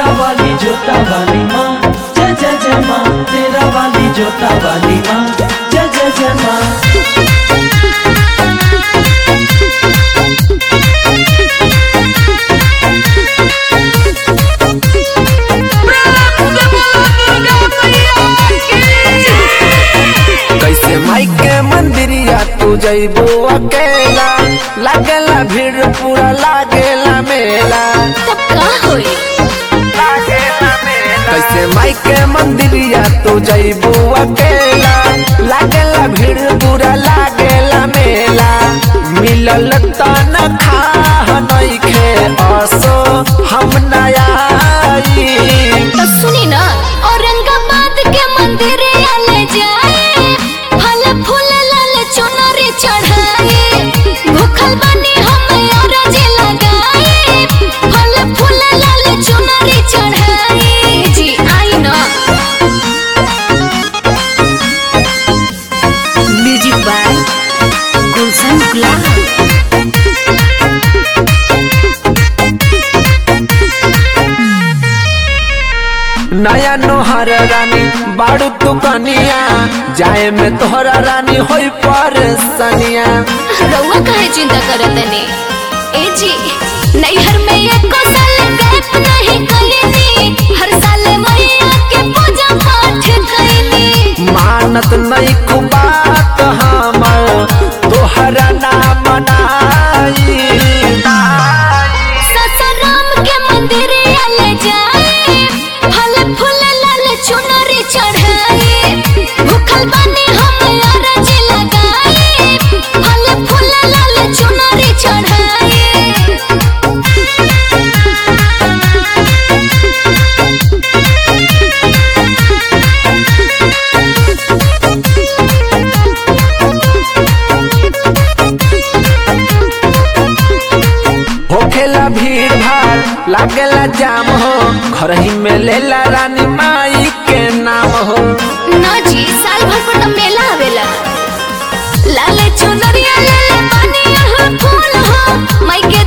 तेरा वाली जोता वाली माँ जय जय जय माँ तेरा वाली जोता वाली माँ जय जय जय माँ कैसे माई के मंदिरिया तू जइबो अकेला लागेला भीड़ पूरा लागेला मेला तब का होई कैसे माई के मंदिरिया तू जइबो अकेला लागेला भीड़ पूरा लागेला मेला मिलल तन खा नइखे असो हम नया तो सुनी ना औरंगाबाद के मंदिर ले जाए फल फूल लाल चुनरी चढ़ाए भूखल बनी हम अरज लगाए फल फूल लाल चुनरी चढ़ाए जी आई ना म्यूजिक बाय गुलशन गुलाब नया नोहर रानी बाड़ू तू कनिया जाए में तोहरा रानी होई परेशानिया रउआ काहे चिंता करत तनी ए जी नैहर में एको साल गैप नहीं कइनी हर साल मैया के पूजा पाठ कइनी मानत नहीं को बात हमर तोहरा ना मनाई ससुराम के मंदिर ले जाए फल फूल लाल चुनरी चढ़ाए भूखल बनी हम अरज लगाए फल फूल लाल चुनरी चढ़ाए होखेला भीड़ भाड़ लागेला जाम हो घर ही में लेला रानी माई के नाम हो ना जी साल भर पर तो मेला आवेला लाले चुनरिया लाले पानी यहाँ फूल हो माई के